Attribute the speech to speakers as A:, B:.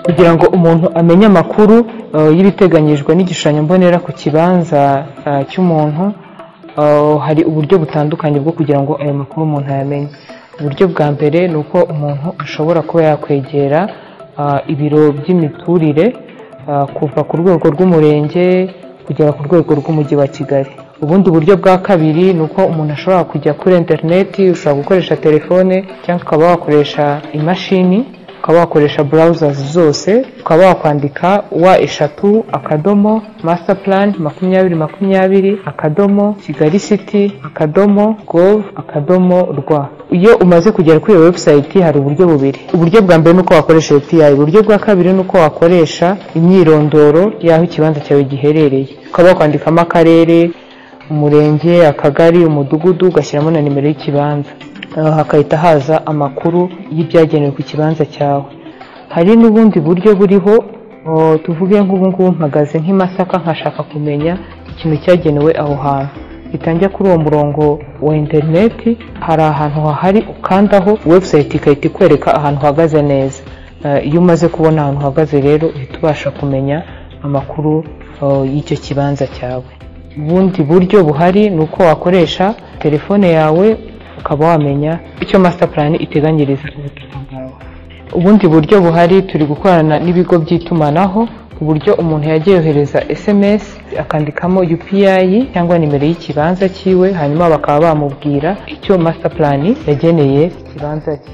A: kugira ngo umuntu amenye amakuru eh, y'ibiteganyijwe n'igishushanyo mbonera ku kibanza eh, cy'umuntu eh, hari uburyo butandukanye bwo kugira ngo ayo makuru umuntu ayamenye uburyo bwa mbere ni uko umuntu ashobora kuba yakwegera eh, ibiro by'imiturire eh, kuva ku rwego rw'umurenge kugera ku rwego rw'umujyi wa kigali ubundi buryo bwa kabiri ni uko umuntu ashobora kujya kuri interineti ushobora gukoresha telefone cyangwa ukaba wakoresha imashini ukaba wakoresha browsers zose ukaba wakwandika wa eshatu akadomo master plan makumyabiri makumyabiri akadomo kigali city akadomo gov akadomo rwa iyo umaze kugera kuri iyo website hari uburyo bubiri uburyo bwa mbere ni uko wakoresha api uburyo bwa kabiri ni uko wakoresha imyirondoro y'aho ikibanza cyawe giherereye ukaba wakwandikamo akarere umurenge akagari umudugudu ugashyiramo na nimero y'ikibanza Ah, hagahita haza amakuru y'ibyagenewe ku kibanza cyawe hari n'ubundi buryo buriho oh, tuvuge nk'ubu ngubu mpagaze nk'i Masaka nkashaka kumenya ikintu cyagenewe aho hantu mpita njya kuri uwo murongo wa interineti hari ahantu hahari ukandaho webusayiti igahita ikwereka ahantu uhagaze neza Ah, iyo umaze kubona ahantu uhagaze rero uhita ubasha kumenya amakuru oh, y'icyo kibanza cyawe ubundi buryo buhari ni uko wakoresha telefone yawe ukaba wamenya icyo master plan iteganyiriza ubutaka bwawe ubundi buryo buhari turi gukorana n'ibigo by'itumanaho ku buryo umuntu yagiye yohereza sms akandikamo upi cyangwa nimero y'ikibanza cyiwe hanyuma bakaba bamubwira icyo master plan yageneye ikibanza cye